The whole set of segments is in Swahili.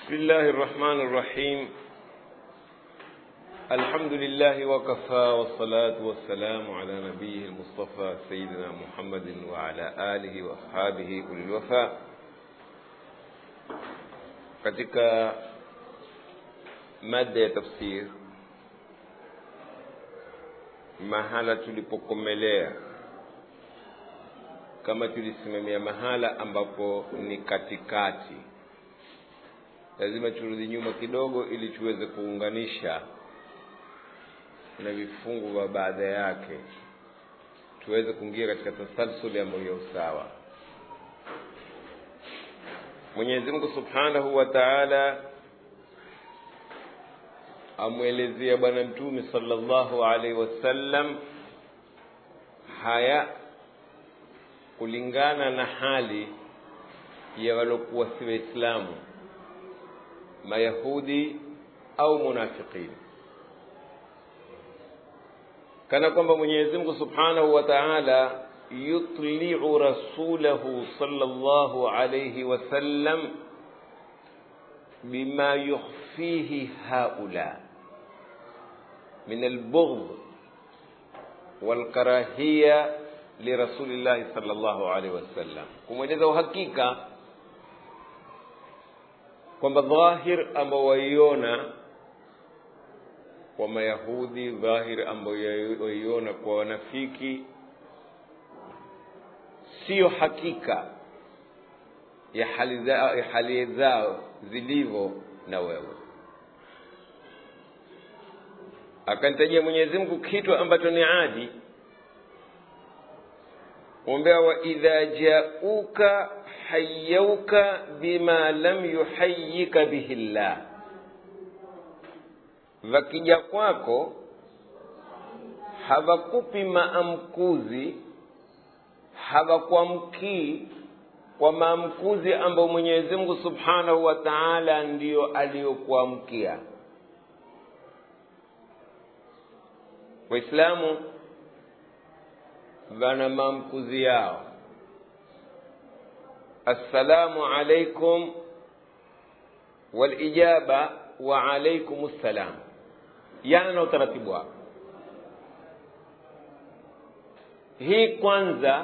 بسم الله الرحمن الرحيم الحمد لله وكفى والصلاة والسلام على نبيه المصطفى سيدنا محمد وعلى آله وأصحابه أولي الوفاء katika mada ya tafsir mahala tulipokomelea kama tulisimamia mahala ambapo ni katikati lazima turudi nyuma kidogo ili tuweze kuunganisha na vifungu vya baada yake tuweze kuingia katika tasalsuli ambayo ya usawa mwenyezi mungu subhanahu wa taala amwelezea bwana mtume sallallahu alaihi wasallam haya kulingana na hali ya waliokuwa si waislamu mayahudi au munafiqin kana kwamba mwenyezi mungu subhanahu wa taala yutliu rasulahu sallallahu alayhi wasallam bima yukhfihi haula min albughd walkarahiya lirasulillahi sallallahu alayhi wasallam kumweleza uhakika kwamba dhahir ambao waiona kwa mayahudi dhahir ambayo waiona kwa wanafiki siyo hakika ya hali zao, ya hali zao zilivyo na wewe akanitajia mwenyezi mungu kitu ambacho ni adi ombea wa idha jauka hayauka bima lam yuhayika bihi llah vakija kwako hawakupi maamkuzi hawakuamkii kwa maamkuzi ambayo mwenyezi mungu subhanahu wa taala ndiyo aliyokuamkia waislamu wana maamkuzi yao assalamu alaikum walijaba wa alaikum ssalam yana na utaratibu wao hii kwanza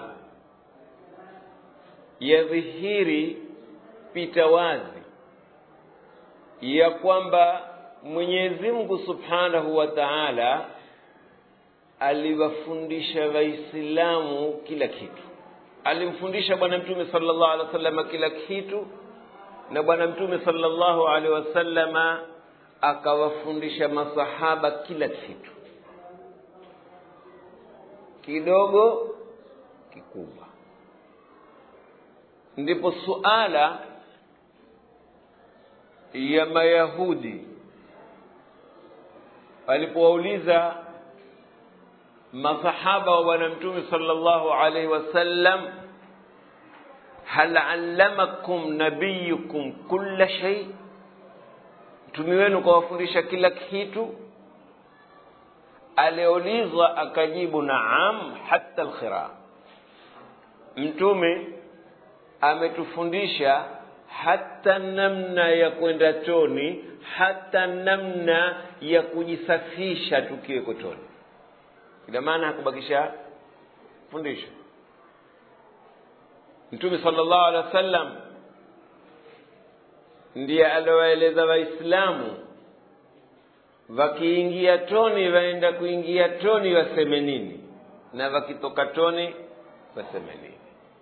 yadhihiri pita wazi ya kwamba mwenyezi mungu subhanahu wa taala aliwafundisha waislamu kila kitu alimfundisha bwana mtume sallallahu alaihi wasallam kila kitu na bwana mtume sallallahu alaihi wasallama akawafundisha masahaba kila kitu kidogo kikubwa ndipo suala ya mayahudi alipowauliza masahaba wa bwana mtume sallallahu alaihi wasallam hal allamakum nabiyukum kulla shay mtume wenu kawafundisha kila kitu aliulizwa akajibu naam hata alkhira mtume ametufundisha hata namna ya kwenda choni hata namna ya kujisafisha tukiweko choni ina maana hakubakisha fundisho mtume sallallahu alaihi wasallam ndiye aliowaeleza waislamu wakiingia toni waenda kuingia toni waseme nini na wakitoka toni waseme nini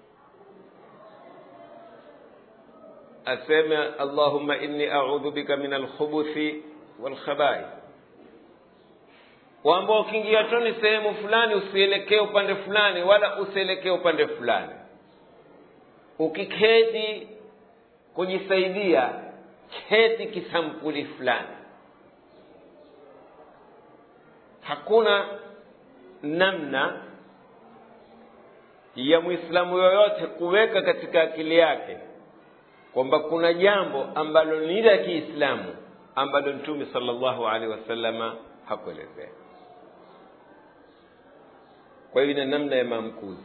aseme allahumma inni audhu bika min alkhubuthi walkhabaith kwamba ukiingia toni sehemu fulani usielekee upande fulani wala usielekee upande fulani ukiketi kujisaidia keti kisampuli fulani hakuna namna ya mwislamu yoyote kuweka katika akili yake kwamba kuna jambo ambalo ni la kiislamu ambalo mtume sallallahu alaihi wasallama hakuelezea kwa hivyo na namna ya maamkuzi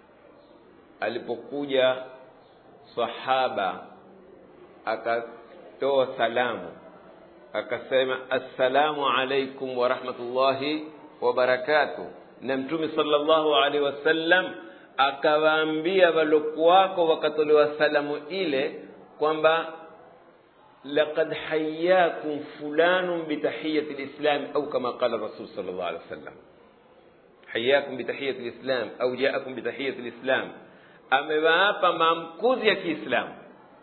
alipokuja sahaba akatoa salamu akasema assalamu alaikum wa rahmatullahi wa barakatuh na mtume sallallahu alaihi wasallam akawaambia walokuwako wakatolewa salamu ile kwamba laqad hayyakum fulanun bitahiyati lislam au kama qala rasul sallallahu alaihi wasallam hayyakum bitahiyati lislam au jaakum bitahiyati lislam amewaapa maamkuzi ya kiislamu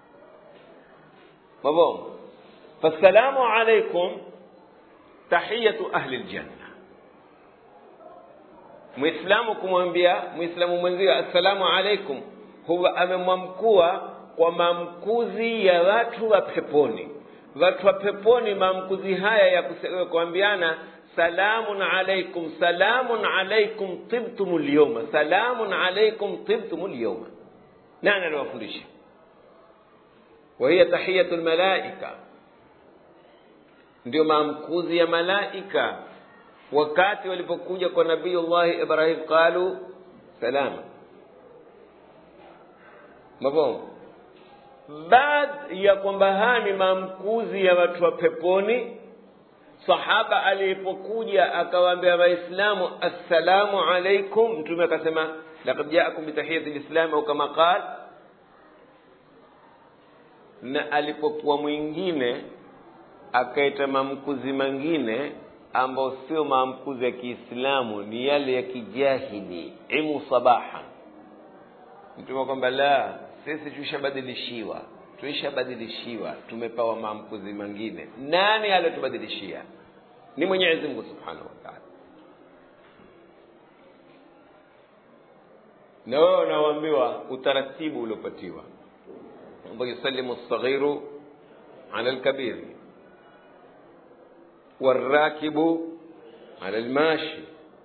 mabom fassalamu alaikum tahiyatu ahli ljanna mwislamu kumwambia mwislamu mwenzio assalamu alaikum huwa amemwamkua kwa maamkuzi ya watu wa peponi watu wa peponi maamkuzi haya ya kuambiana salamun alaikum salamun alaikum tibtum lyoma salamun alaikum tibtum lyoma nani aliwafundisha wahiya tahiyatu lmalaika ndio maamkuzi ya malaika wakati walipokuja kwa nabiyullahi ibrahim qalu salama mafhumu baada ya kwamba haya ni maamkuzi ya watu wa peponi sahaba alipokuja akawaambia waislamu assalamu alaikum mtume akasema laqad jaakum bitahiyati lislam au kama qal na alipokuwa mwingine akaita maamkuzi mengine ambao sio maamkuzi ya kiislamu ni yale ya kijahili imu sabaha mtume kwamba la sisi tuishabadilishiwa tuishabadilishiwa tumepawa maamkuzi mengine nani aliyotubadilishia ni mwenyezi mungu subhanahu wa taala na wewe unaoambiwa utaratibu uliopatiwa ambao yusalimu lsaghiru ala lkabiri warakibu ala lmashi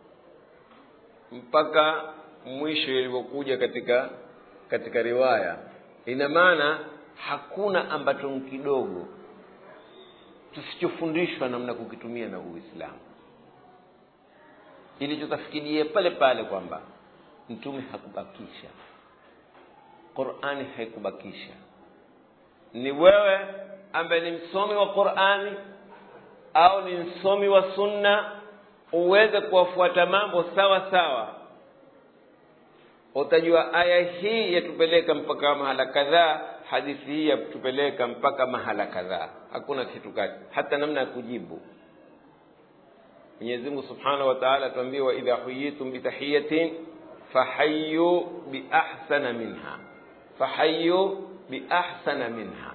mpaka mwisho ilivyokuja katika katika riwaya ina maana hakuna ambacho kidogo tusichofundishwa namna kukitumia na uislamu ili tutafikirie pale pale kwamba mtume hakubakisha qurani haikubakisha ni wewe ambaye ni msomi wa qurani au ni msomi wa sunna uweze kuwafuata mambo sawa sawa utajua aya hii yatupeleka mpaka mahala kadhaa hadithi hii yatupeleka mpaka mahala kadhaa hakuna kitu kati hata namna ya kujibu mwenyezi mungu subhanahu wa taala tuambie waidha huyitum bitahiyatin fahayu biahsana minha fahayu biahsana minha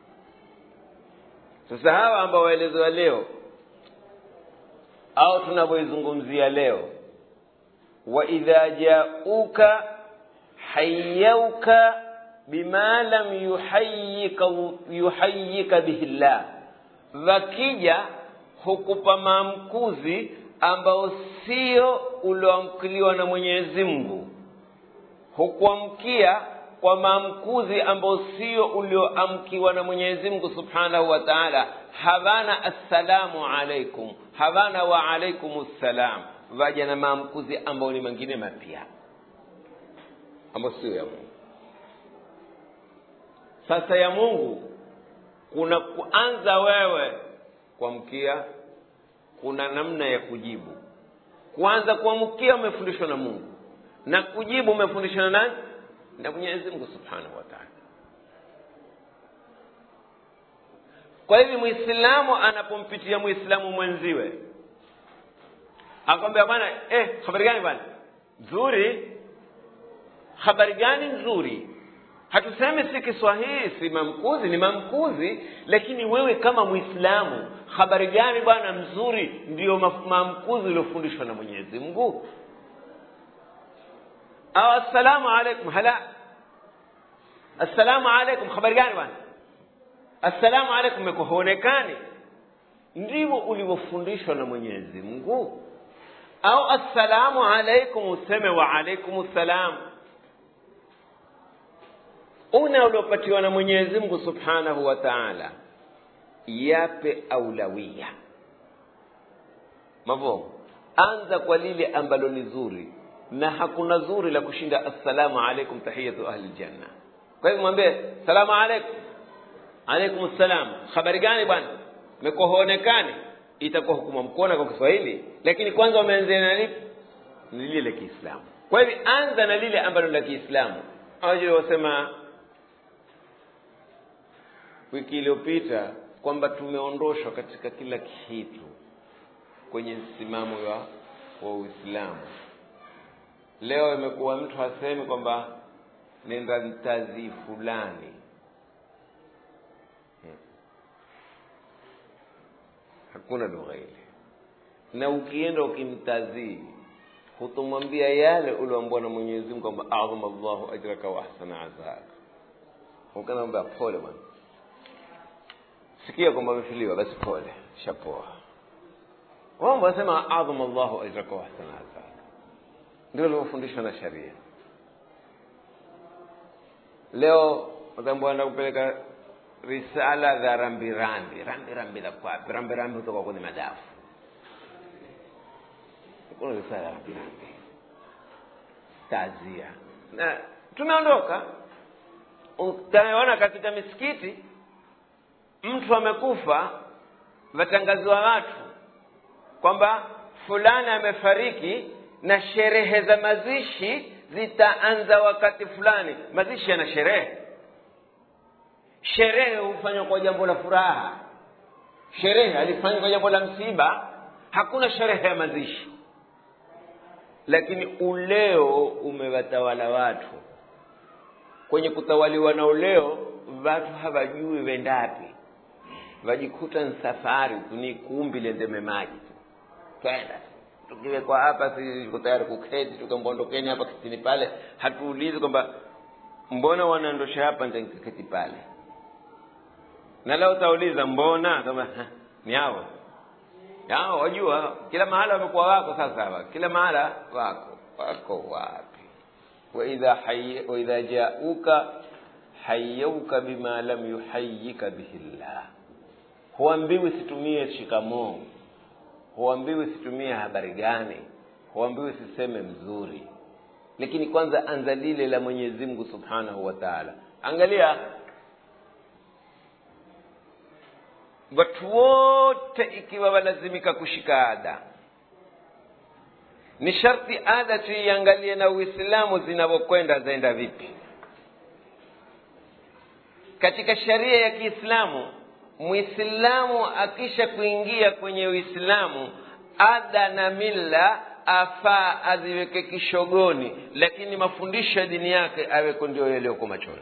sasa hawa ambao waelezewa leo au tunavyoizungumzia leo waidha jauka hayauka bima lam yuhayika, yuhayika bihi llah wakija hukupa maamkuzi ambao sio ulioamkiliwa na mwenyezi mungu hukuamkia kwa maamkuzi ambao sio ulioamkiwa na mwenyezi mungu subhanahu wa taala hawana assalamu alaikum hawana wa alaikum ssalam vaja na maamkuzi ambayo ni mengine mapya ambayo sio ya mungu sasa ya mungu kuna kuanza wewe kuamkia kuna namna ya kujibu kuanza kuamkia umefundishwa na mungu na kujibu umefundishwa na nani na mwenyezi mungu subhanahu wa taala kwa hivi mwislamu anapompitia mwislamu mwenziwe akwambia bwana eh, habari gani bwana nzuri habari gani nzuri hatusemi si kiswahili si mamkuzi ni mamkuzi lakini wewe kama mwislamu habari gani bwana mzuri ndiyo mamkuzi uliofundishwa na mwenyezi mungu au assalamu alaikum hala assalamu alaikum habari gani bwana assalamu alaikum mekuwa huonekani ndivyo ulivyofundishwa na mwenyezi mungu au assalamu alaikum useme wa alaikum ssalam una uliopatiwa na mwenyezi mungu subhanahu wa taala yape aulawia mavo anza kwa lile ambalo ni zuri na hakuna zuri la kushinda assalamu alaikum tahiyatu ahli ljanna kwa hivyo mwambie salamu alaikum alaikum salam habari gani bwana mekuwa huonekani itakuwa hukuma mkona kwa kiswahili lakini kwanza wameanzia na lipi ni lile la kiislamu kwa hivyo anza na lile ambalo la kiislamu awajili wasema wiki iliyopita kwamba tumeondoshwa katika kila kitu kwenye msimamo wa, wa uislamu leo imekuwa mtu hasemi kwamba nenda mtazi fulani hmm. hakuna lugha ile na ukienda ukimtazii hutomwambia yale ulioambiwa na mwenyezi mungu kwamba adhama llahu ajraka wa ahsana azaka ukanaambia pole bwana sikia kwamba amefiliwa basi pole shapoa wao wanasema adhama llahu ajraka wa ahsana azaka ndio waliofundishwa na sharia leo wataambua enda kupeleka risala za rambirambi rambirambi za kwapi rambirambi kutoka kwenye madafu kuna risala ya rambirambi tazia na tumeondoka utaona katika misikiti mtu amekufa watangaziwa watu kwamba fulani amefariki na sherehe za mazishi zitaanza wakati fulani mazishi yana sherehe sherehe hufanywa kwa jambo la furaha sherehe alifanywa kwa jambo la msiba hakuna sherehe ya mazishi lakini uleo umewatawala watu kwenye kutawaliwa na uleo watu hawajui wendapi wajikuta ni safari tu ni kumbi lendeme maji tu twenda tukiwekwa hapa si tuko tayari kuketi tukambondokeni hapa kitini pale hatuulizi kwamba mbona wanaondosha hapa nitaketi pale na leo utauliza mbona kama ni hao hao wajua kila mahala wamekuwa wako sasa hapa kila mahala wako wako wapi waidha hayy waidha jauka hayyauka bima lam yuhayyika bihi llah huambiwi situmie shikamoo huambiwi situmie habari gani huambiwi siseme mzuri lakini kwanza anza lile la mwenyezi mungu subhanahu wa taala angalia watu wote ikiwa walazimika kushika ada ni sharti ada tuiangalie na uislamu zinavyokwenda zaenda vipi katika sharia ya kiislamu mwislamu akisha kuingia kwenye uislamu ada na mila afaa aziweke kishogoni lakini mafundisho ya dini yake aweko ndio yaliyoko machoni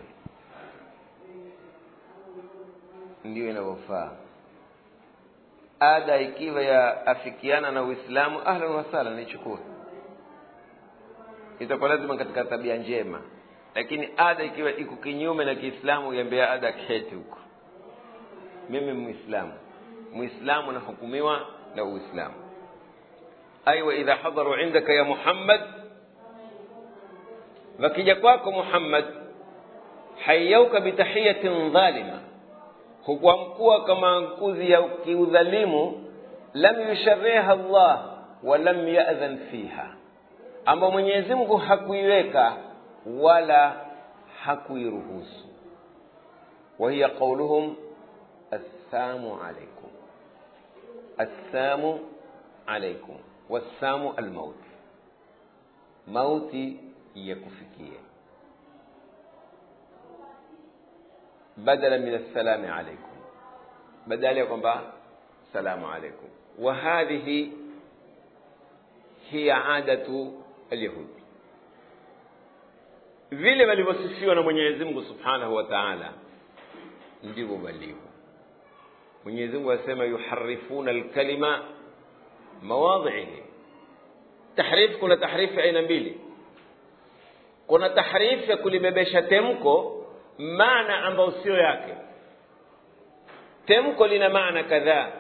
ndiyo inavyofaa ada ikiwa ya afikiana na uislamu ahlan wasahlan nichukue itakuwa lazima katika tabia njema lakini ada ikiwa iko kinyume na kiislamu iambia ada keti huko mimi muislamu muislamu nahukumiwa na uislamu aiwa idha hadaru indaka ya muhammad wakija kwako muhammad hayauka bitahiyatin dhalima hukuamkua kama nkuzi ya kiudhalimu lam yushariha llah wa lam yadhan fiha ambao mwenyezi mungu hakuiweka wala hakuiruhusu wahiya qauluhum assamu alaikum assamu alaikum wassamu almaut mauti yakufikie badala min assalami alaikum badala ya kwamba salamu alaikum wa hadhihi hiya adatu alyahudi vile walivyosifiwa na mwenyezi mungu subhanahu wa taala ndivyo walivyo mwenyezi mungu asema yuharifuna alkalima mawadhihi tahrif kuna tahrifu ya aina mbili kuna tahrifu ya kulibebesha temko maana ambayo sio yake temko lina maana kadhaa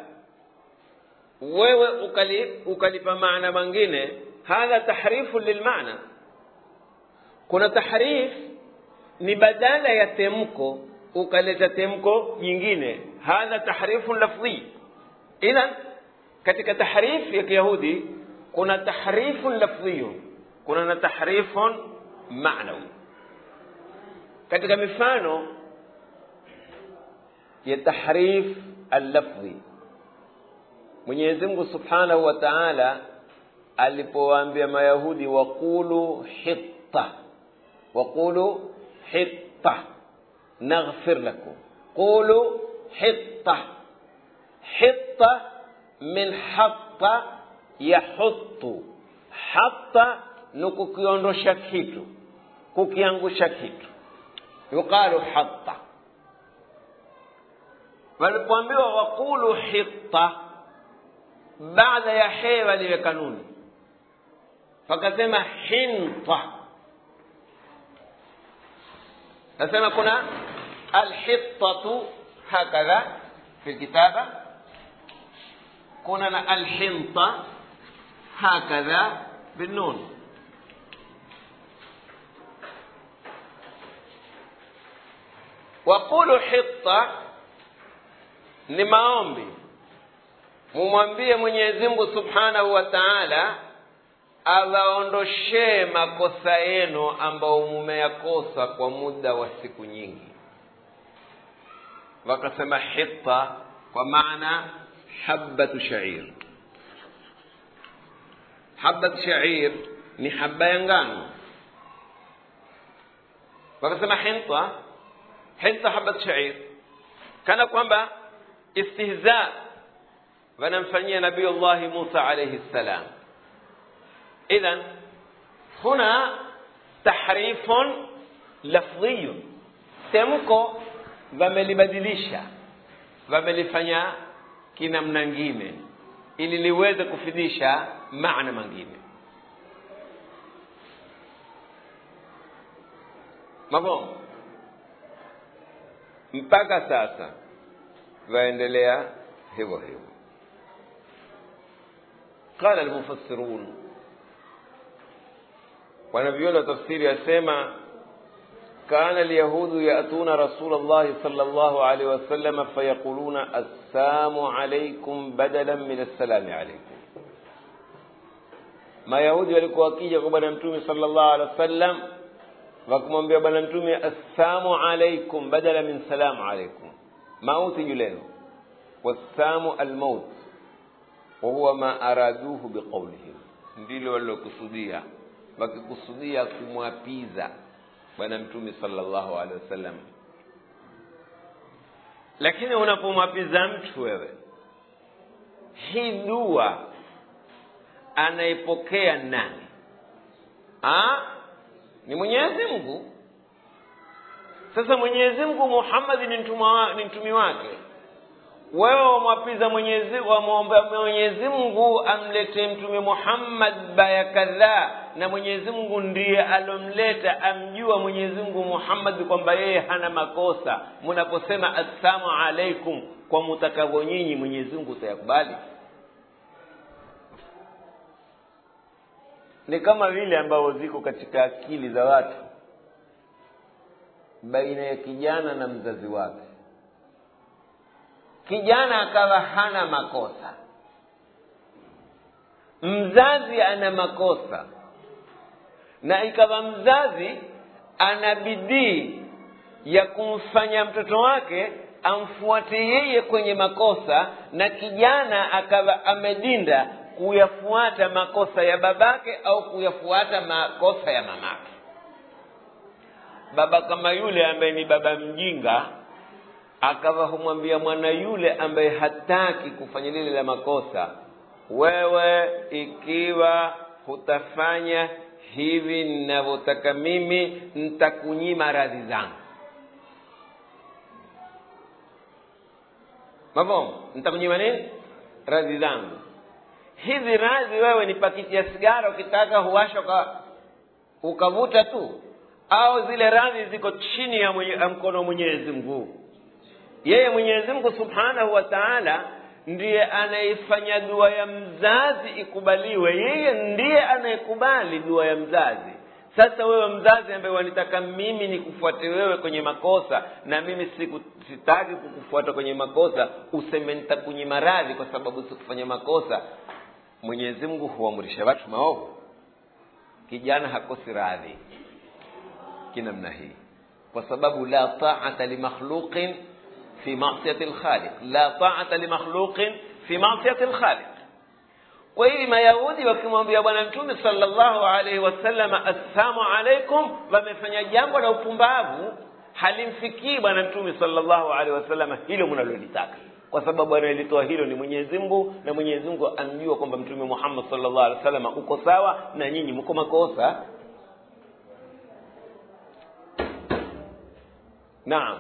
wewe ukali, ukalipa maana mangine hadha tahrifu lilmaana kuna tahrif ni badala ya temko ukaleta temko jingine hadha tahrifun lafdhi idhan katika tahrif ya kiyahudi kuna tahrifun lafdhiyun kuna na tahrifun ma'nawi katika mifano ya tahrif allafdhi mwenyezi mungu subhanahu wa taala alipowaambia mayahudi waqulu hitta waqulu hitta naghfir lakum qulu hitta hitta min hatta yahuttu hatta ni kukiondosha kitu kukiangusha kitu yuqalu hatta walipoambiwa waqulu hitta baada ya he waliweka nuni fakasema hinta nasema kuna alhittatu hakadha fi kitaba kuna na alhinta hakadha بالنون waqulu hitta ni maombi mumwambie mwenyezi mungu subhanahu wa taala awaondoshee makosa yenu ambao mumeyakosa kwa muda wa siku nyingi wakasema hitta kwa maana habatu shair habat shair ni haba ya ngano wakasema hinta hinta habat shair kana kwamba istihza wanamfanyia nabiyullahi musa alaihi ssalam idhan huna tahrifun lafdhiyun temko wamelibadilisha wamelifanya kinamna ngine ili liweze kufidisha maana mengine mafhumu mpaka sasa waendelea hivyo hivyo qala almufassirun wanavyuoni wa tafsiri yasema كان اليهود يأتون رسول الله صلى الله عليه وسلم فيقولون السلام عليكم بدلا من السلام عليكم mayahudi walikuwa wakija kwa bwana mtume sallallahu alaihi wasallam wakamwambia bwana mtume assalamu alaikum badala min salamu alaikum mauti juu lenu wassamu almaut wahuwa ma araduhu biqaulihim ndilo walilokusudia wakikusudia kumwapiza bwana mtume sallallahu alaihi wasallam lakini unapomwapiza mtu wewe hii dua anaipokea nani ha? ni mwenyezi mungu sasa mwenyezi mungu muhammadi ni mtumwa ni mtumi wake wewe wamwapiza mwenyezi wamwomba mwenyezi mungu amletee mtume muhammad baya kadhaa na mwenyezi mungu ndiye alomleta amjua mwenyezi mungu muhammad kwamba yeye hana makosa mnaposema assalamu alaikum kwa mutakavyo nyinyi mwenyezi mungu utayakubali ni kama vile ambavyo ziko katika akili za watu baina ya kijana na mzazi wake kijana akawa hana makosa mzazi ana makosa na ikawa mzazi ana bidii ya kumfanya mtoto wake amfuate yeye kwenye makosa na kijana akawa amedinda kuyafuata makosa ya babake au kuyafuata makosa ya mamake baba kama yule ambaye ni baba mjinga akawa humwambia mwana yule ambaye hataki kufanya lile la makosa wewe ikiwa hutafanya hivi ninavyotaka mimi nitakunyima radhi zangu mavomo nitakunyima nini radhi zangu hizi radhi wewe ni pakiti ya sigara ukitaka huwasha uka, ukavuta tu au zile radhi ziko chini ya, mwenye, ya mkono wa mwenyezi mungu yeye mwenyezi mungu subhanahu wa taala ndiye anayefanya dua ya mzazi ikubaliwe yeye ndiye anayekubali dua ya mzazi sasa wewe mzazi ambaye wanitaka mimi nikufuate wewe kwenye makosa na mimi siku, sitaki kukufuata kwenye makosa useme nitakunyima radhi kwa sababu sikufanya makosa mwenyezi mungu huamrisha watu maovu kijana hakosi radhi kinamna hii kwa sababu la taata limakhluqin fi masiyati lkhaliq la taata limakhluqin fi masiyati lkhaliq kwa hivi mayahudi wakimwambia bwana mtume salllahu alaihi wasallam assalamu alaikum wamefanya jambo la upumbavu halimfikii bwana mtume salllahu alaihi wasallam hilo mnalolitaka kwa sababu anayelitoa hilo ni mwenyezi mungu na mwenyezi mungu amjua kwamba mtume muhammad salllahu alaihi wasallam uko sawa na nyinyi mko makosa naam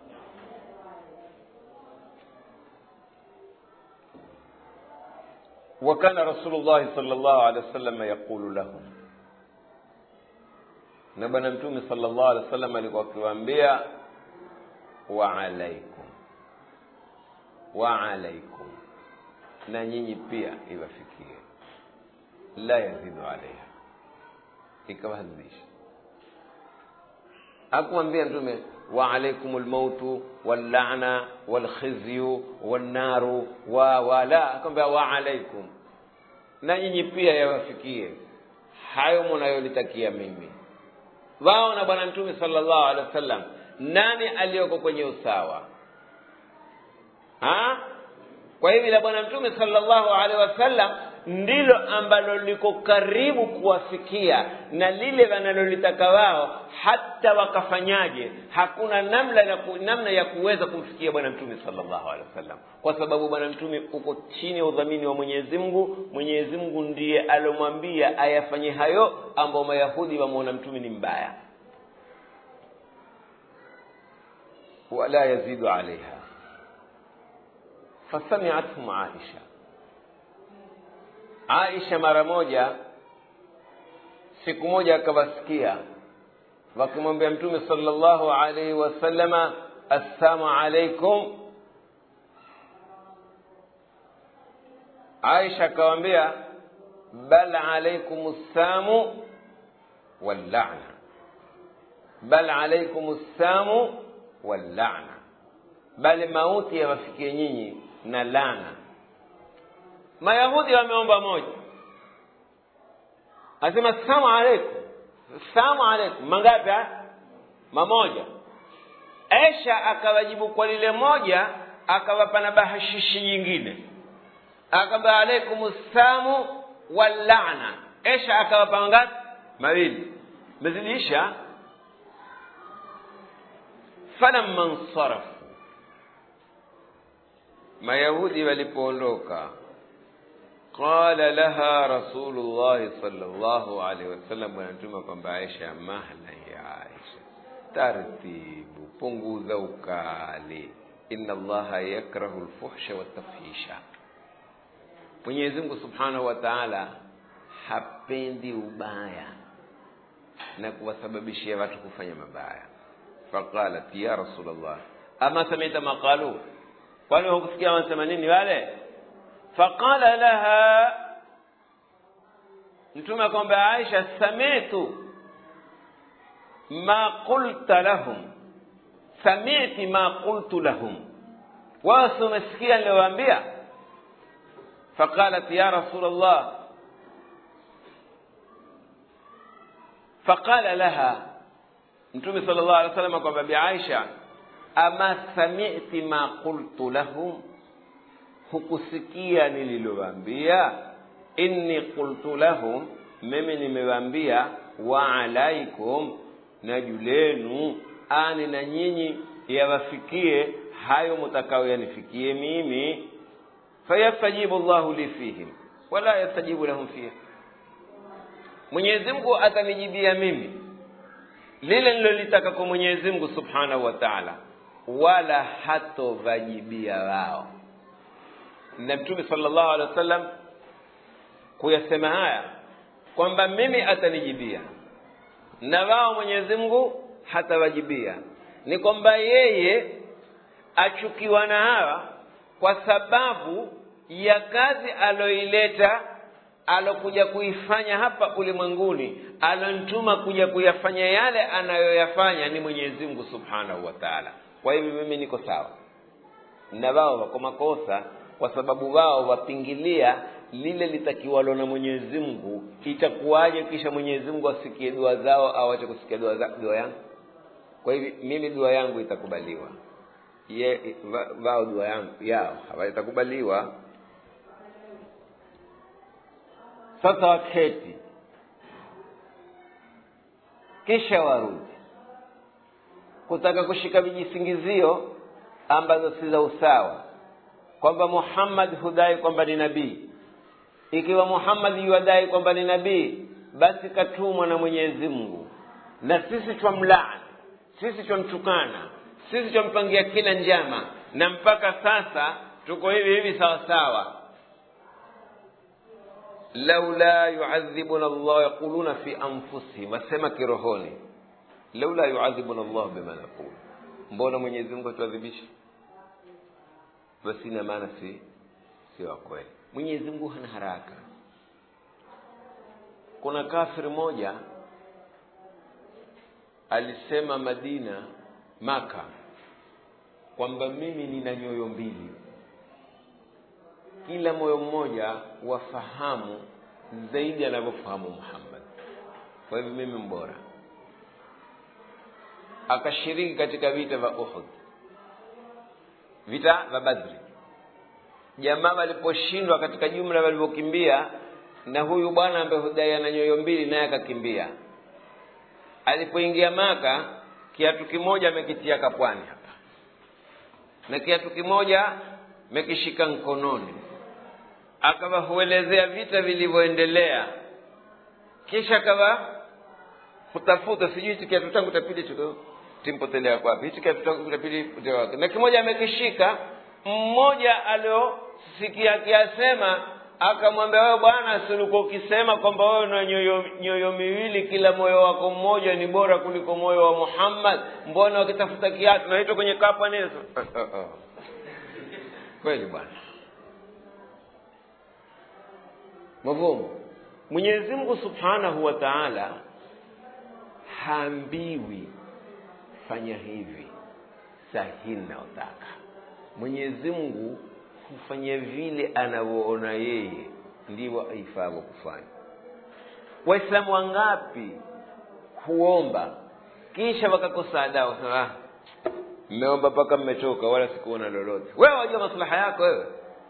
وكان رسول الله صلى الله عليه وسلم يقول لهم na bwana mtume sallallahu alaihi wasallam alikuwa akiwaambia wa alaikum wa alaikum na nyinyi pia iwafikie la yazidu alaiha ikawazidisha akumwambia mtume wa alaikum lmautu wallana walkhizyu wannaru wa wala akamwambia wa alaikum na nyinyi pia yawafikie hayo munayolitakia mimi wao na bwana mtume sallallahu alaihi wasallam nani aliyoko kwenye usawa ha? kwa hivi la bwana mtume sallallahu alaihi wasallam ndilo ambalo liko karibu kuwafikia na lile wanalolitaka wao hata wakafanyaje hakuna namna ya, ku, namna ya kuweza kumfikia bwana mtume sallallahu alaihi wasallam kwa sababu bwana mtume uko chini ya udhamini wa mwenyezi mungu mwenyezi mungu ndiye alomwambia ayafanye hayo ambao mayahudi wamwona mtume ni mbaya wala yazidu alaiha fasamiathum aisha aisha mara moja siku moja akawasikia wakimwambia mtume sallallahu alaihi wasallama assalamu alaikum aisha akawambia bal alaikum ssamu wallana bal alaikum ssamu wallana bali mauti yawafikie nyinyi na lana mayahudi wameomba moja asema salamu alaikum salamu alaikum mangapi mamoja esha akawajibu kwa lile moja akawapa na bahashishi nyingine akamba alaikum salamu wallana esha akawapa mangapi mawili mezidisha falamma nsarafu mayahudi walipoondoka qala laha rasulullahi salllahu alaihi wasallam bwana mtume kwamba aisha mahla ya aisha tartibu punguza ukali inna allaha yakrahu lfuhsha watafhisha mwenyezi mungu subhanahu wa taala hapendi ubaya na kuwasababishia watu kufanya mabaya faqalat ya rasulllah ama samita maqalu kwani hukusikia wanasema nini wale faqala laha mtume akamwambia aisha samitu ma qulta lahum samiti ma qultu lahum wao si umesikia niliwaambia faqalat ya rasul llah faqala laha mtume sala llahu alih wa sallam akamwambia aisha ama samiti ma qultu lahum hukusikia nililowaambia inni qultu lahum mimi nimewaambia wa alaikum na julenu ani na nyinyi yawafikie hayo mutakao yanifikie mimi fayastajibu llahu li fihim wala yastajibu lahum fiha mwenyezi mungu atanijibia mimi lile nilolitaka kwa mwenyezi mungu subhanahu wa taala wala hatovajibia wao na mtume sallallahu alaihi wasallam kuyasema haya kwamba mimi atanijibia na wao mwenyezi mungu hatawajibia ni kwamba yeye achukiwa na hawa kwa sababu ya kazi aloileta alokuja kuifanya hapa ulimwenguni alonituma kuja kuyafanya yale anayoyafanya ni mwenyezi mungu subhanahu wa taala kwa hivyo mimi niko sawa na wao wako makosa kwa sababu wao wapingilia lile litakiwalo na mwenyezi mungu itakuwaje kisha mwenyezi mungu asikie dua zao au ache kusikia dua, za, dua yangu kwa hivi mimi dua yangu itakubaliwa ye, va, vao dua yangu yao hawatakubaliwa sasa waketi kisha warudi kutaka kushika vijisingizio ambazo si za usawa kwamba muhammad hudai kwamba ni nabii ikiwa muhammad yuwadai kwamba ni nabii basi katumwa na mwenyezi mungu na sisi twamlaani sisi twamtukana sisi twampangia kila njama na mpaka sasa tuko hivi hivi sawa sawa laula yuadhibuna llah yaquluna fi anfusihim wasema kirohoni laula yuadhibuna llah bima naqul mbona mwenyezi mungu atuadhibisha basi ina maana si si wa kweli mwenyezi mungu hana haraka kuna kafiri moja alisema madina maka kwamba mimi nina nyoyo mbili kila moyo mmoja wafahamu zaidi anavyofahamu muhammad kwa hivyo mimi mbora akashiriki katika vita vya uhud vita vya badri jamaa waliposhindwa katika jumla walivyokimbia na huyu bwana ambaye hudai ana nyoyo mbili naye akakimbia alipoingia maka kiatu kimoja amekitia kapwani hapa na kiatu kimoja mekishika mkononi akawa huelezea vita vilivyoendelea kisha akawa kutafuta sijui hichi kiatu changu tapili chiko timpotelea kwapi hichi kiatu changu tapili potelea wapi na kimoja amekishika mmoja aliosikia akiyasema akamwambia wewe bwana silikuwa ukisema kwamba wewe una nyoyo, nyoyo miwili kila moyo wako mmoja ni bora kuliko moyo wa muhammad mbona wakitafuta kiatu naitwa kwenye kapa neso kweli bwana mavumu mwenyezi mungu subhanahu wa taala haambiwi fanya hivi sahihi nayotaka mwenyezi mungu hufanya vile anavyoona yeye ndivyo aifavyo kufanya waislamu wangapi huomba kisha wakakosa adabu ah, mmeomba mpaka mmechoka wala sikuona lolote wewe wajua maslaha yako wewe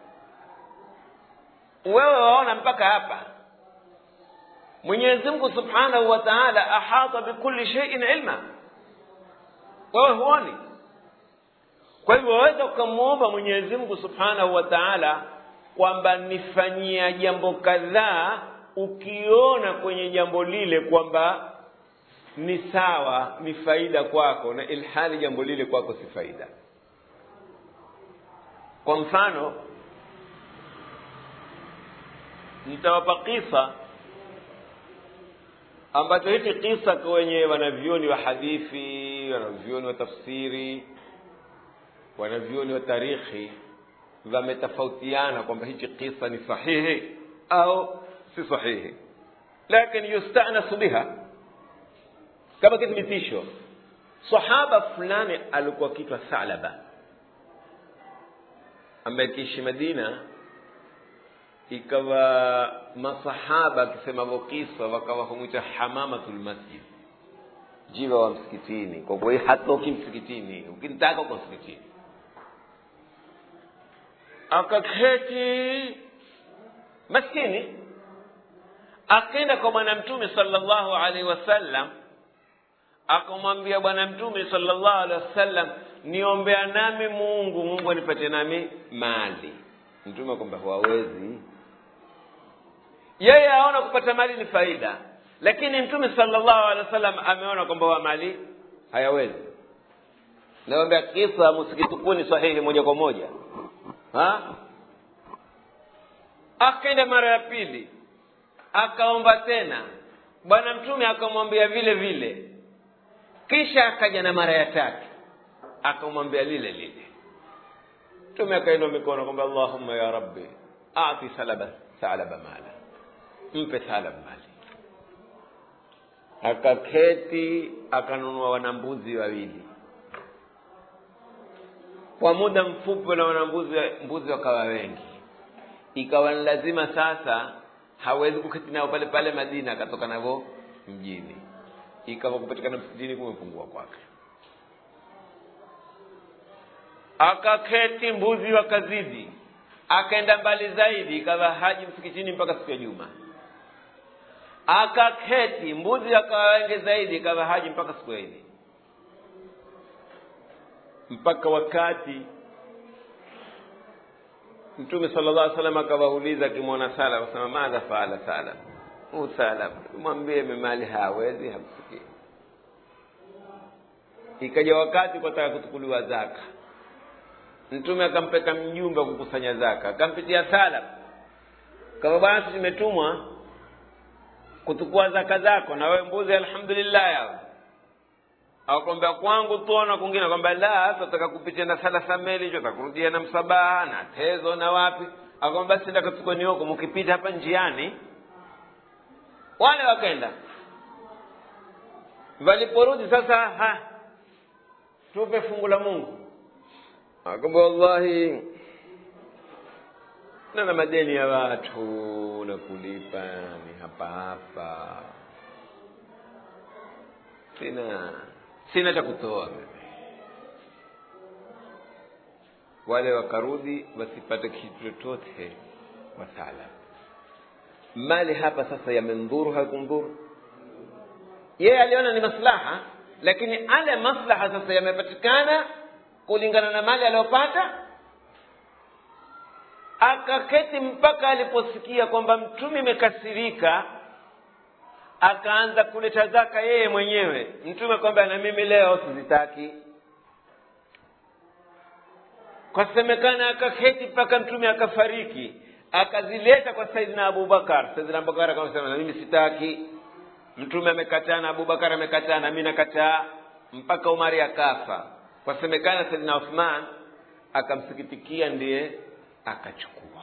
wewe waona mpaka hapa mwenyezi mungu subhanahu wa taala ahata bikulli sheiin ilma wewe huoni kwa hivyo waweza ukamwomba mwenyezi mungu subhanahu wa taala kwamba nifanyia jambo kadhaa ukiona kwenye jambo lile kwamba ni sawa ni faida kwako na ilhali jambo lile kwako si faida kwa mfano nitawapa kisa ambacho hiki kisa kwenye wanavyoni wa hadithi wanavyoni wa tafsiri wanavyoni wa tarikhi wametofautiana kwamba hichi kisa ni sahihi au si sahihi lakini yustanasu biha kama kithibitisho sahaba fulani alikuwa kitwa thalaba ambaye kiishi madina ikawa masahaba akisema kisa wakawa humwita hamamatul masjid jiva wa msikitini kwa kuwa hatoki msikitini ukimtaka uko msikitini akaketi maskini akenda kwa bwana mtume sallallahu alaihi wasallam akamwambia bwana mtume sallallahu alaihi wasallam niombea nami mungu mungu anipatie nami mali mtume akwamba hawawezi yeye aona kupata mali ni faida lakini mtume sallallahu alaihi wasallam ameona kwamba wa mali hayawezi nawambia kisa msikitukuni sahihi moja kwa moja ha? akaenda mara ya pili akaomba tena bwana mtume akamwambia vile vile kisha akaja na mara ya tatu akamwambia lile lile mtume akainua mikono kwamba allahumma ya rabbi ati salaba salaba mala mpe salab mali akaketi akanunua wanambuzi wawili kwa muda mfupi na wanambuzi mbuzi wakawa wengi ikawa ni lazima sasa hawezi kuketi nao pale pale madina akatoka navyo mjini ikawa kupatikana msikitini kumepungua kwake akaketi mbuzi wakazidi akaenda mbali zaidi ikawa haji msikitini mpaka siku ya juma akaketi mbuzi akawa wengi zaidi ikawa haji mpaka siku ya idi mpaka wakati mtume sala llah salam akawauliza akimwona sala akasema madha faala sala huu sala mwambie memali hawezi hamsikii ikaja wakati kwataka kutukuliwa zaka mtume akampeka mjumbe wa kukusanya zaka akampitia sala kama bwana sisi tumetumwa kutukua zaka zako na wewe mbuzi alhamdulillah yao akwambia kwangu tuona kwingine akwambia la tataka kupitia na sala sameli hicho takurudia na msabaha na tezo na wapi akwambia basi ndakatukoni huko mkipita hapa njiani wale wakaenda waliporudi sasa ha tupe fungu la mungu akwambia wallahi nana madeni ya watu na kulipa ni hapa hapa sina sina cha kutoa mimi wale wakarudi wasipate kitu chochote wasala mali hapa sasa yamendhuru hakumdhuru yeye aliona ni maslaha lakini ale maslaha sasa yamepatikana kulingana na mali aliyopata akaketi mpaka aliposikia kwamba mtume imekasirika akaanza kuleta zaka yeye mwenyewe mtume kwamba na mimi leo sizitaki kwasemekana akaketi mpaka mtume akafariki akazileta kwa saidina abubakar saidina abubakar akasema na mimi sitaki mtume amekataa na abubakar amekataa na mi nakataa mpaka umari akafa kwasemekana saidina uthman akamsikitikia ndiye akachukua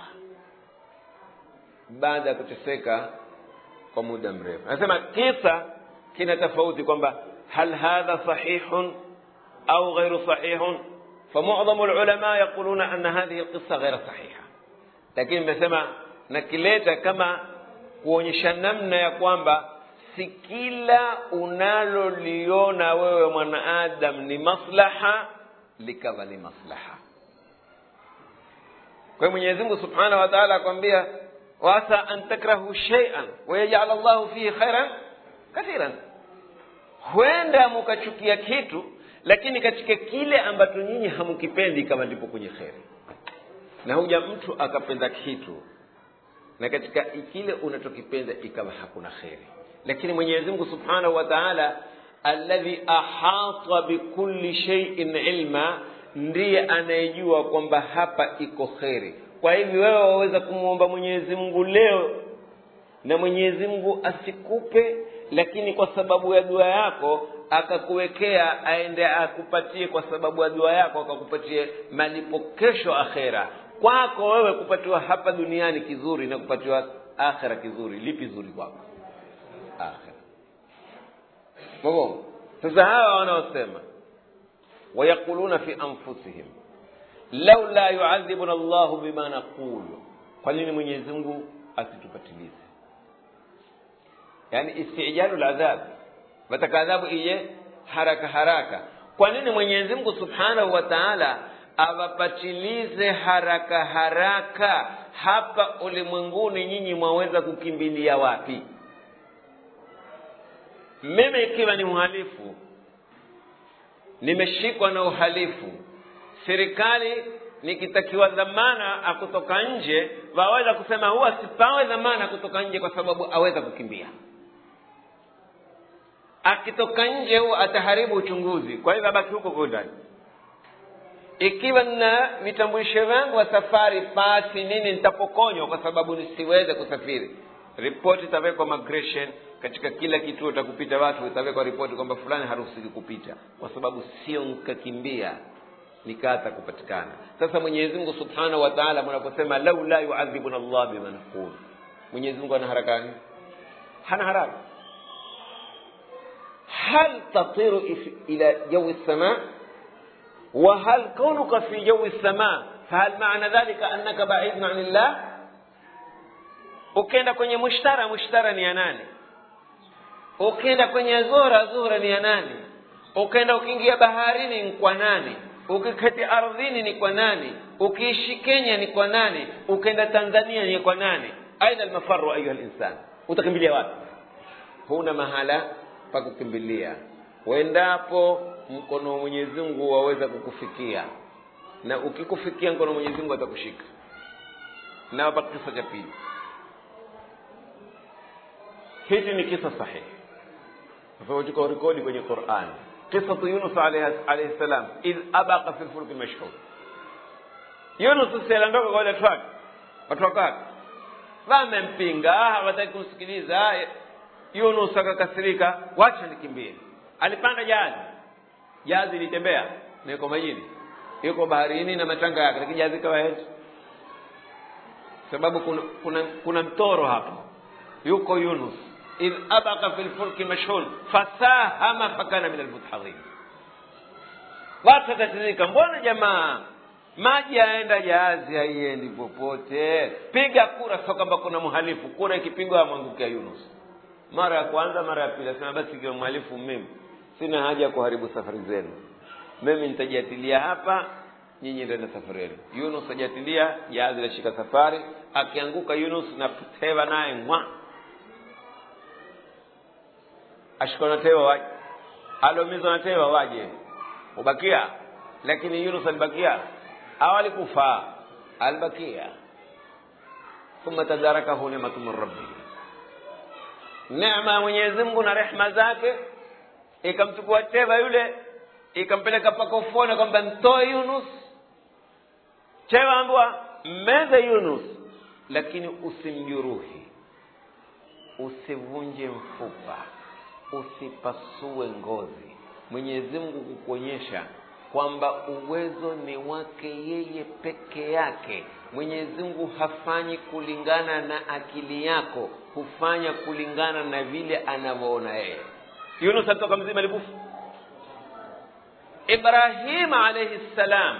baada ya kuteseka kwa muda mrefu anasema kisa kina tofauti kwamba hal hadha sahihun au ghairu sahihun فمعظم العلماء يقولون أن هذه القصة غير صحيحة lakini nimesema nakileta kama kuonyesha namna ya kwamba si kila unaloliona wewe mwanaadam ni maslaha likawa ni maslaha kwa hiyo mwenyezi mungu subhanahu wa taala akwambia wasa an takrahu sheian wayajal llahu fihi khairan kathiran huenda mukachukia kitu lakini katika kile ambacho nyinyi hamkipendi kama ndipo kwenye kheri na huja mtu akapenda kitu na katika kile unachokipenda ikawa hakuna kheri lakini mwenyezi mungu subhanahu wa taala alladhi ahata bikulli sheiin ilma ndiye anayejua kwamba hapa iko kheri kwa hivi wewe waweza kumwomba mwenyezi mungu leo na mwenyezi mungu asikupe lakini kwa sababu ya dua yako akakuwekea aende akupatie kwa sababu ya dua yako akakupatie malipo kesho akhera kwako wewe kupatiwa hapa duniani kizuri na kupatiwa akhera kizuri lipi zuri kwako akhera mabo sasa hawa wanaosema wayaquluna fi anfusihim laula yuadhibuna llahu bima naqulu kwa nini mwenyezi mungu asitupatilize yani istijalu ladhab wataka adhabu ije haraka haraka kwa nini mwenyezi mungu subhanahu wa taala awapatilize haraka haraka hapa ulimwenguni nyinyi mwaweza kukimbilia wapi mimi ikiwa ni mhalifu nimeshikwa na uhalifu serikali nikitakiwa dhamana akutoka nje waweza kusema huwa sipawe dhamana kutoka nje kwa sababu aweza kukimbia akitoka nje huwa ataharibu uchunguzi kwa hivyo abaki huko huko ndani ikiwa na vitambulisho vyangu wa safari pasi nini nitapokonywa kwa sababu nisiweze kusafiri ripoti itawekwa migration katika kila kituo cha kupita watu itawekwa ripoti kwamba fulani haruhusiki kupita kwa sababu sio nkakimbia nikata kupatikana sasa mwenyezi mungu subhanahu wa taala mnaposema laula yuadhibuna llah bima naqul mwenyezi mungu ana harakani hana haraka هل تطير إلى جو السماء وهل كونك في جو السماء فهل معنى ذلك أنك بعيد عن الله ukienda kwenye mushtara mushtara ni ya nani ukienda kwenye zora zora ni ya nani ukienda ukiingia baharini kwa nani ukiketi ardhini ni kwa nani ukiishi kenya ni kwa nani ukaenda tanzania ni kwa nani aina almafaru ayuha linsan utakimbilia wapi huna mahala pa kukimbilia wendapo mkono wa mwenyezi mungu waweza kukufikia na ukikufikia mkono wa mwenyezi mungu atakushika na hapa kisa cha pili hichi ni kisa sahihi فوجك rekodi kwenye Qur'an قصة يونس عليه عليه السلام إذ أبق في الفلك المشحون Yunus sialiondoka kwa wale watu wake watu wake wamempinga hawataki kumsikiliza Yunus akakasirika wacha nikimbie alipanda jahazi jahazi ilitembea na yuko majini yuko baharini na matanga yake lakini jahazi kawaidi sababu kuna, kuna, kuna mtoro hapo yuko Yunus إذ أبق في الفلك مشحون فساهم فكان من المدحضين watu wakatirika mbona jamaa maji yaenda jahazi haiendi popote piga kura sio kwamba kuna mhalifu kura ikipigwa amwangukia yunus mara ya kwanza mara ya pili asema basi ikiwa mhalifu mimi sina haja ya kuharibu safari zenu mimi nitajiatilia hapa nyinyi ndeni safari yenu yunus ajatilia jahazi lashika safari akianguka yunus na tewa naye mwa ashikwa na tewa waje aliumizwa na tewa waje ubakia lakini yunus alibakia au alikufa alibakia thumma tadarakahu nimatu min rabbi neema ya mwenyezi mungu na rehma zake ikamchukua teva yule ikampeleka mpaka ufuoni kwamba mtoe yunus teva ambwa mmeze yunus lakini usimjuruhi usivunje mfupa usipasue ngozi mwenyezi mungu kukuonyesha kwamba uwezo ni wake yeye peke yake mwenyezi mungu hafanyi kulingana na akili yako hufanya kulingana na vile anavyoona yeye yunus alitoka mzima alikufa ibrahima alaihi ssalam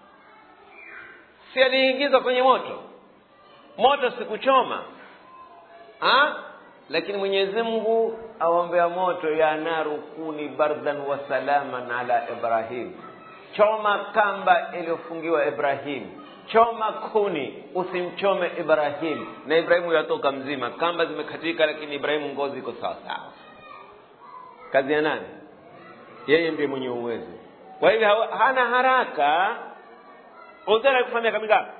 si aliingizwa kwenye moto moto sikuchoma ha? lakini mwenyezi mungu aombea moto ya naru kuni bardan wa salaman ala ibrahim choma kamba iliyofungiwa ibrahim choma kuni usimchome ibrahim na ibrahimu yatoka mzima kamba zimekatika lakini ibrahimu ngozi iko sawa sawa kazi ya nani yeye ndiye mwenye uwezo kwa hivyo hana haraka uzera alikufa miaka mingapi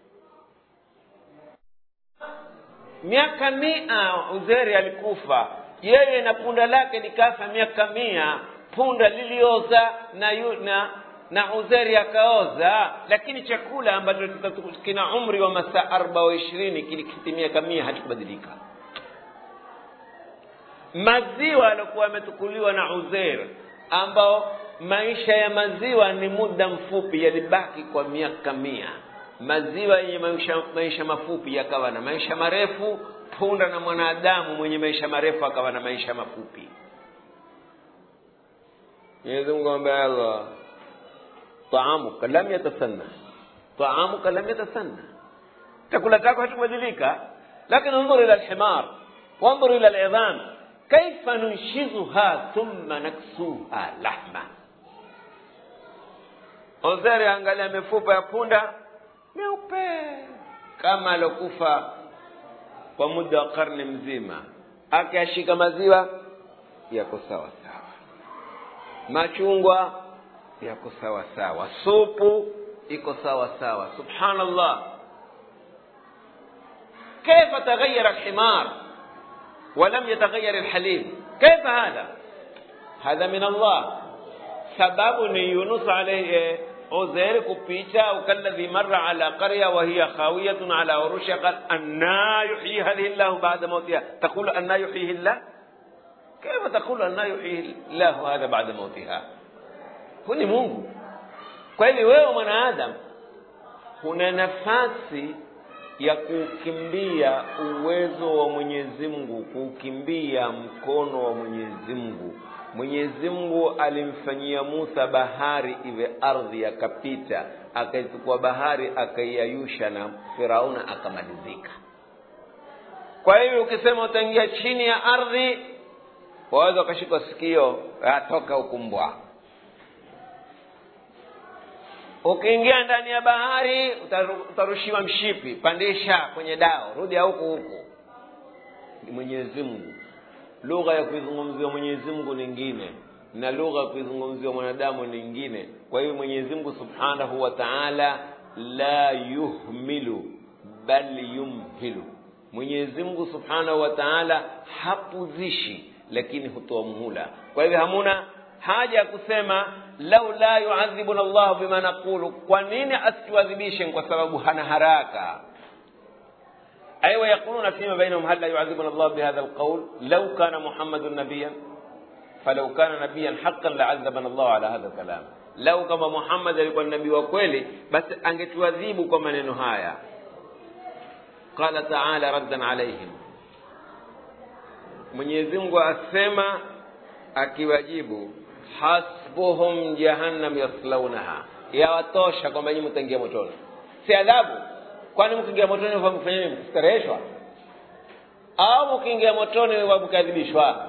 miaka mia uzeri alikufa yeye na punda lake likafa miaka mia punda lilioza na yu, na na uzeri akaoza lakini chakula ambacho kina umri wa masaa arba wa ishirini kilikiti miaka mia hakikubadilika maziwa aliokuwa yametukuliwa na uzer ambao maisha ya maziwa ni muda mfupi yalibaki kwa miaka mia maziwa yenye maisha, maisha mafupi yakawa na maisha marefu punda na mwanadamu mwenye maisha marefu akawa na maisha mafupi mwenyezi mungu ambaye allah taamuka lam yatasanna taamuka lam yatasanna chakula chako hakubadilika lakini انظر الى الحمار وانظر الى العظام كيف ننشزها ثم نكسوها لحما ozeri angalia mifupa ya punda meupe kama alokufa kwa muda wa karne mzima akiashika maziwa yako sawa sawa machungwa yako sawa sawa supu iko sawa sawa subhanallah كيف تغير الحمار ولم يتغير الحليب كيف هذا هذا من الله سبب يونس عليه عزير كبيتا وكالذي مر على قرية وهي خاوية على عروشها قال أنا يحيي هذه الله بعد موتها تقول أنا يحييه الله كيف تقول أنا يحيي الله هذا بعد موتها هو Mungu kwa hivyo wewe mwanadamu kuna nafasi ya kukimbia uwezo wa Mwenyezi Mungu, kukimbia mkono wa Mwenyezi Mungu. Mwenyezi Mungu alimfanyia Musa bahari iwe ardhi, akapita akaichukua bahari akaiayusha, na Firauna akamalizika. Kwa hivyo ukisema utaingia chini ya ardhi, waweza ukashikwa sikio, atoka ukumbwa. ukiingia ndani ya bahari utaru- utarushiwa mshipi pandisha kwenye dao rudi huku huku ni mwenyezi mungu lugha ya kuizungumzia mwenyezi mungu nyingine na lugha ya kuizungumzia mwanadamu nyingine kwa hiyo mwenyezi mungu subhanahu wa taala la yuhmilu bal yumhilu mwenyezi mungu subhanahu wa taala hapuzishi lakini hutoa muhula kwa hivyo hamuna haja ya kusema lau la yuadhibuna llahu bima naqulu kwa nini asituadhibishe kwa sababu hana haraka أي ويقولون فيما بينهم هل لا يعذبنا الله بهذا القول لو كان محمد نبيا فلو كان نبيا حقا لعذبنا الله على هذا الكلام لو كما محمد alikuwa nabii wa kweli basi angetuadhibu kwa maneno haya qala taala raddan alaihim mwenyezi mungu asema akiwajibu hasbuhum jahannam yaslaunaha yawatosha kwamba nyinyi mtaingia motoni si adhabu kwani mkiingia motoni mfanya nini mkistareheshwa au mkiingia motoni mkadhibishwa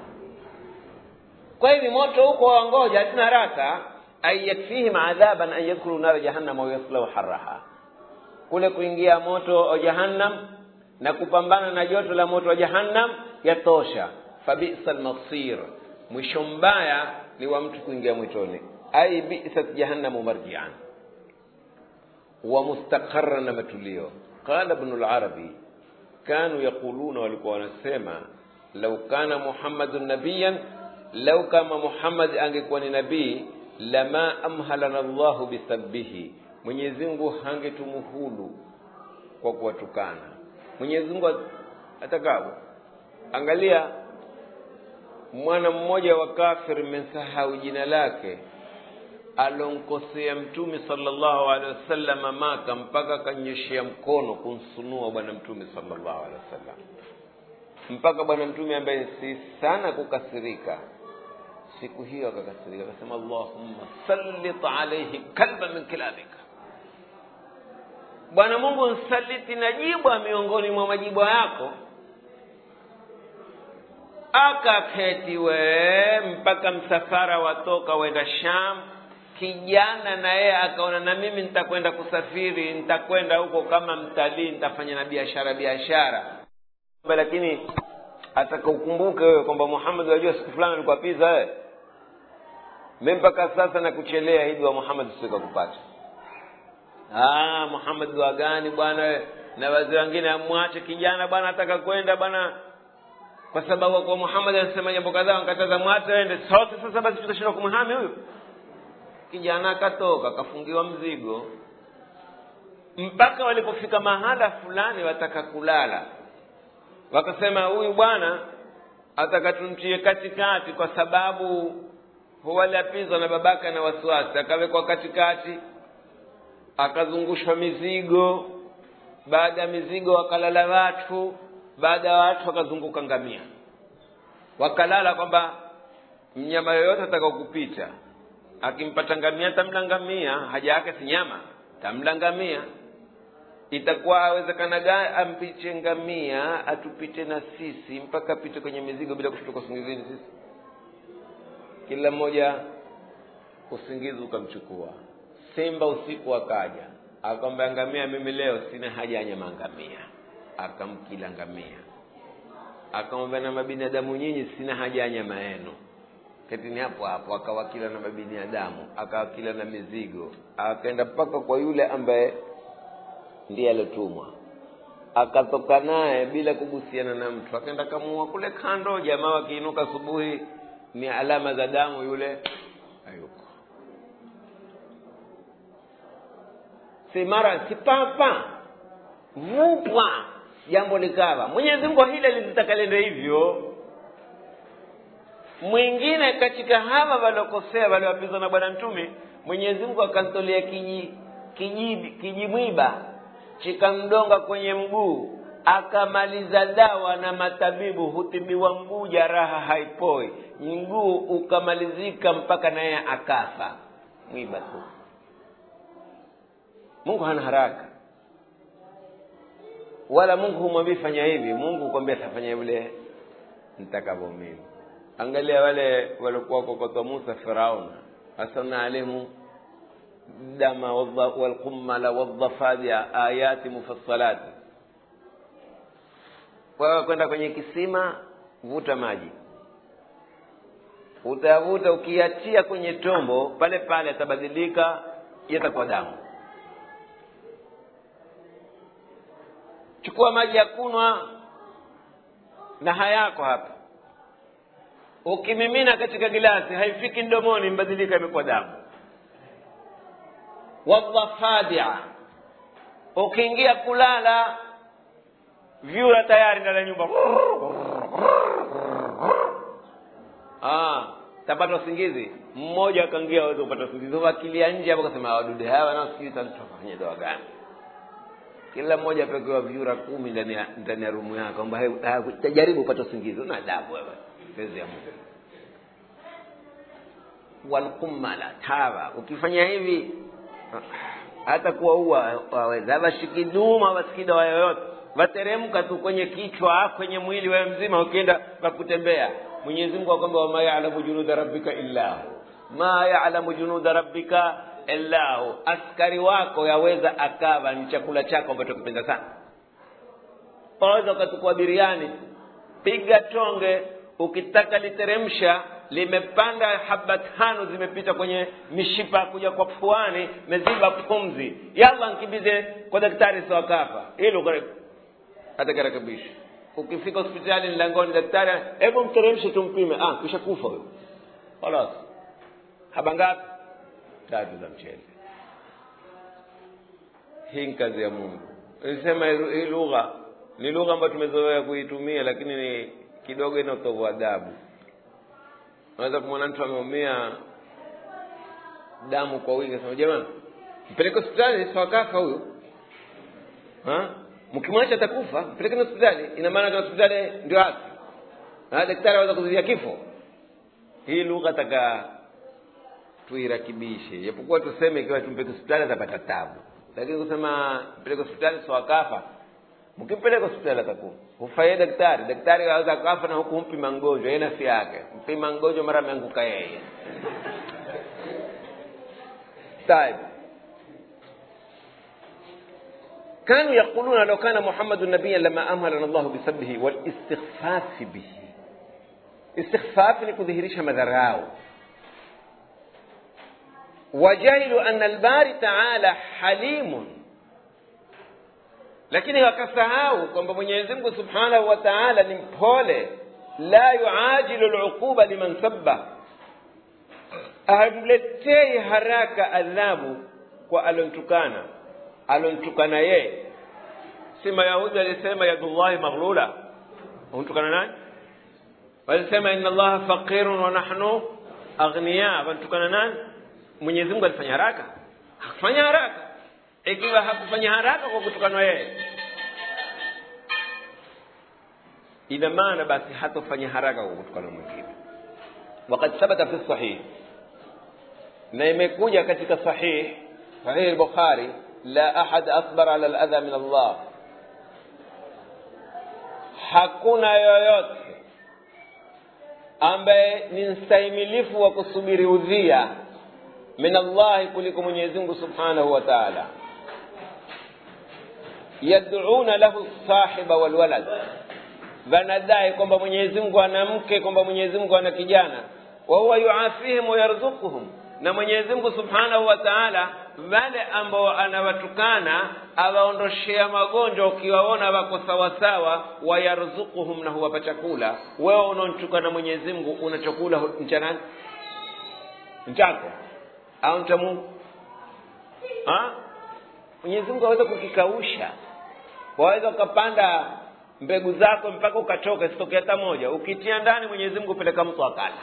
kwa hivi moto huko wangoja hatina haraka ay yakfihim adhaban an yadkhulu nara jahannam au yaslau haraha kule kuingia moto wa jahannam na kupambana na joto la moto wa jahannam yatosha fabisa lmasir mwisho mbaya ni wa mtu kuingia mwitoni ai bisat jahannamu marjian wa mustaqarra na matulio qala ibnu larabi kanu yaquluna walikuwa wanasema lau kana muhammadun nabiyan lau kama muhammad angekuwa ni nabii lama amhalana llahu bisabbihi mwenyezi mungu hangetumuhulu kwa kuwatukana mwenyezi mungu atakavyo angalia mwana mmoja wa kafir mmesahau jina lake alonkosea mtume sallallahu alaihi wasallam maka mpaka akanyoshea mkono kumsunua bwana mtume sallallahu alaihi wasallam mpaka bwana mtume ambaye si sana kukasirika siku hiyo akakasirika akasema allahumma sallit alaihi kalba min kilabika bwana mungu nsaliti na jibwa miongoni mwa majibwa yako akaketi we mpaka msafara watoka wenda sham kijana na yeye akaona na mimi nitakwenda kusafiri nitakwenda huko kama mtalii nitafanya na biashara biashara lakini ataka ukumbuke wewe kwamba muhammad wajua siku fulani alikuwa piza wewe mi mpaka sasa nakuchelea hii dua muhammad sikakupata ah muhammad dua gani bwana na wazee wengine amwache kijana bwana ataka kwenda bwana kwa sababu kwa muhammad anasema jambo kadhaa nkataza mwache ende sote sasa basi tutashindwa kumhami huyu kijana akatoka akafungiwa mzigo mpaka walipofika mahala fulani wataka kulala wakasema huyu bwana ataka tumtie katikati kwa sababu huwalapizwa na babaka na wasiwasi akawekwa katikati akazungushwa mizigo baada ya mizigo wakalala watu baada ya watu wakazunguka ngamia wakalala kwamba mnyama yoyote ataka kupita akimpata ngamia tamla ngamia haja yake si nyama tamla ngamia itakuwa awezekana gani ampiche ngamia atupite na sisi mpaka apite kwenye mizigo bila kushtuka usingizini sisi kila mmoja usingizi ukamchukua simba usiku akaja akamwambia ngamia mimi leo sina haja ya nyama ngamia akamkila ngamia akamwambia na mabinadamu nyinyi sina haja ya nyama yenu ketini hapo hapo akawakila na mabinadamu akawakila na mizigo akaenda mpaka kwa yule ambaye ndiye aliotumwa akatoka naye bila kugusiana na mtu akaenda kamua kule kando jamaa wakiinuka asubuhi ni alama za damu yule hayuko si mara si papa vupwa jambo likawa mwenyezi mungu hili alitaka lende hivyo mwingine katika hawa waliokosea waliwapizwa na bwana mtume mwenyezi mungu akantolea kiji kijimwiba kiji chikamdonga kwenye mguu akamaliza dawa na matabibu hutibiwa mguu jaraha haipoi mguu ukamalizika mpaka naye akafa mwiba tu mungu hana haraka wala mungu humwambii fanya hivi mungu kwambia tafanya yule nitakavyo mimi angalia wale waliokuwa kokotwa musa firaun hasanna alimu dama walqummala waldhafadia ayati mufassalati wewe kwenda kwenye kisima vuta maji utayavuta ukiachia kwenye tombo pale pale yatabadilika yatakuwa damu chukua maji ya kunwa na hayako hapa ukimimina katika gilasi haifiki mdomoni mbadilika imekuwa damu wadhafadia ukiingia kulala vyura tayari ndani ya nyumba ah, tapata usingizi mmoja akaingia aweze kupata usingizi wakilia nje hapo kasema wadude hawa nao sijui tutafanya dawa gani kila mmoja apekewa vyura kumi ndani ya ndani ya rumu yake kwamba tajaribu upate usingizi una adabu wewe pezi ya mungu walkumala tawa ukifanya hivi hata kuwaua waweza washikiduma wasikidawa yoyote wateremka tu kwenye kichwa kwenye mwili wewe mzima ukienda wakutembea mwenyezi mungu akwamba wama yalamu junuda rabbika illahu ma yalamu junuda rabbika illahu askari wako yaweza akawa ni chakula chako ambacho kipenda sana waweza ukatukua biriani piga tonge ukitaka literemsha limepanda haba tano zimepita kwenye mishipa kuja kwa puani meziba pumzi yalla nkibize kwa daktari sawakafa hilo atakarekebisha ukifika hospitali mlangoni daktari hebu mteremshe tumpime ah kisha kufa huyo khalas haba ngapi tatu za mchele hii ni kazi ya mungu nisema hii lugha ni lugha ambayo tumezoea kuitumia lakini ni kidogo ina utovu adabu unaweza kumwona mtu ameumia damu kwa wingi sema jamani mpeleke hospitali sawakafa huyu mkimwacha atakufa mpelekeni hospitali ina maana kwa hospitali ndio haki daktari aweza kuzuia kifo hii lugha taka tuirakibishe japokuwa tuseme ikiwa tumpeleke hospitali atapata tabu lakini kusema mpeleke hospitali sawakafa mkimpeleka hospitali atakufa hufaie daktari daktari aweza kafa na huku mpima mgonjwa yeye nafsi yake mpima mgonjwa mara ameanguka yeye طيب كانوا يقولون لو كان محمد نبيا لما امرنا الله بسبه والاستخفاف به استخفاف ni kudhihirisha madharau وجهلوا ان الباري تعالى حليم lakini wakasahau kwamba mwenyezi mungu subhanahu wa taala ni mpole la yuajilu luquba liman sabba hamletei haraka adhabu kwa alontukana alontukana yeye si mayahudi alisema yadullahi maghlula humtukana nani walisema inna allaha faqirun wa nahnu aghniya wantukana nani mwenyezi mungu alifanya haraka hakufanya haraka ikiwa hakufanya haraka kwa kutukanwa yeye ina maana basi hatofanya haraka kwa kutukana mwingine wakad thabata fi sahih na imekuja katika sahih sahih al-bukhari la ahad asbar ala al-adha min Allah hakuna yoyote ambaye ni mstahimilifu wa kusubiri udhia min Allahi kuliko Mwenyezi Mungu Subhanahu wa Ta'ala yad'una lahu sahiba wal walad wanadai kwamba Mwenyezi Mungu ana mke kwamba Mwenyezi Mungu ana kijana wa huwa yuafihim wa yarzuquhum na Mwenyezi Mungu Subhanahu wa Ta'ala wale ambao anawatukana awaondoshea magonjwa ukiwaona wako sawasawa wayarzuquhum na huwapa chakula wewe unaontukana Mwenyezi Mungu una chakula mchana mchako au mcha Mungu ha? Mwenyezi Mungu aweza kukikausha waweza ukapanda mbegu zako mpaka ukatoka isitokea hata moja ukitia ndani Mwenyezi Mungu peleka mtu akala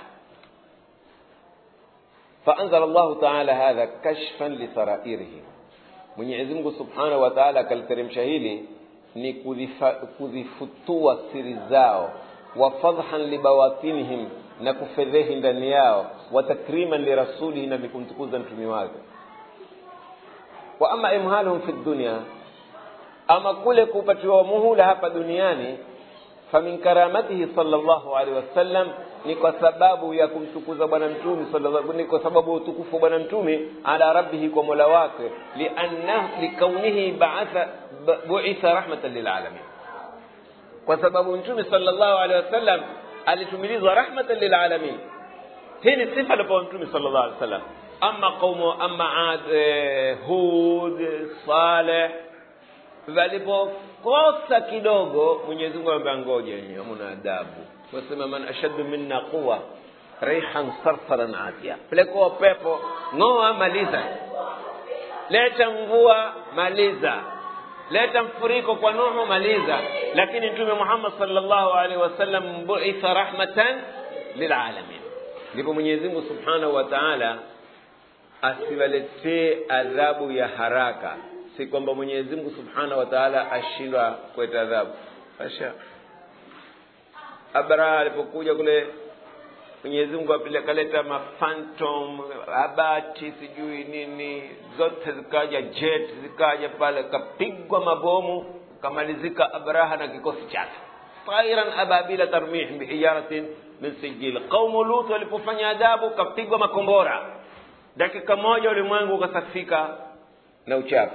فأنزل الله تعالى هذا كشفا لسرائرهم Mwenyezi Mungu Subhanahu wa Ta'ala akaliteremsha hili ni kuzifutua siri zao wa fadhhan libawatinihim na kufedhehi ndani yao wa takriman lirasulihi na kumtukuza mtumi wake wa ama imhaluhum fi dunya ama kule kupatiwa muhula hapa duniani famin karamatihi sallallahu alaihi wasallam ni kwa sababu ya kumtukuza bwana mtume sallallahu ni kwa sababu ya utukufu wa bwana mtume ala rabbihi kwa mola wake lianna likaunihi ba'atha bu'itha rahmatan lilalamin kwa sababu mtume sallallahu alaihi wasallam alitumilizwa rahmatan lilalamin hii ni sifa alipewa mtume sallallahu alaihi wasallam ama qaumu ama ad eh, hud saleh walipokosa kidogo mwenyezi mungu amwambia ngoja nyinyi hamuna adabu wasema man ashaddu minna quwa rihan sarsaran atia pelekwa pepo ng'oa maliza leta mvua maliza leta mfuriko kwa nuhu maliza lakini mtume muhammad sallallahu alaihi wasallam buitha rahmatan lilalamin ndipo mwenyezi mungu subhanahu wa taala asiwaletee adhabu ya haraka si kwamba mwenyezi mungu subhanahu wa taala ashindwa kuleta adhabu asha abraha alipokuja kule mwenyezi mungu akaleta mafantom abati sijui nini zote zikaja jet zikaja pale kapigwa mabomu kamalizika abraha na kikosi chake tairan ababila tarmih bihijaratin min sijil qaumu lut walipofanya adabu kapigwa makombora dakika moja ulimwengu ukasafika na uchafu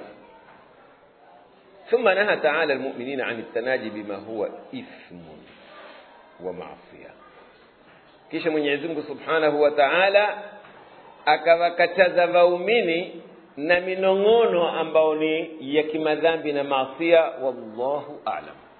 ثم نهى تعالى المؤمنين عن التناجي بما هو إثم ومعصية kisha mwenyezi mungu subhanahu wa taala akawakataza waumini na minong'ono ambao ni ya kimadhambi na maasia wallahu alam